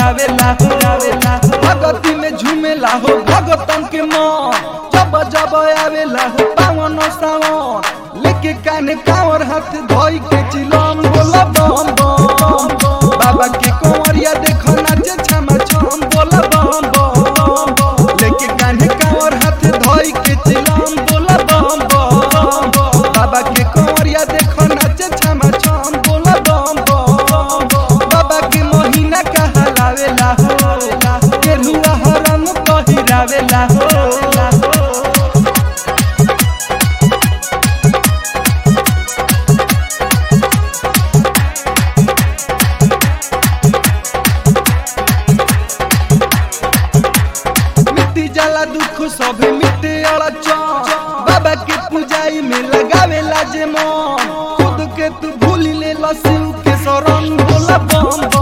गावेला हो गावेला भगती में झूमेला हो भगतन के मन जब जब आवेला हो पावन सावन लेके काने कावर हाथ धोई के चिलम बोला बम बम बाबा के कंवरिया देखो नाचे छमा छम बोला बम बम लेके काने कावर हाथ धोई के चिलम बोला बम बम बाबा के कंवरिया देखो नाचे छमा छम बोला बम बम बाबा के महीना कहलावेला हो केरुआ हरम पहिरावेला हो मिट्टी जाला दुख सभे मिट्टे अड़चन बाबा के पूजाई में लगावेला जे मन खुद के तू भूल ले लसिउ के शरण बोला बम बम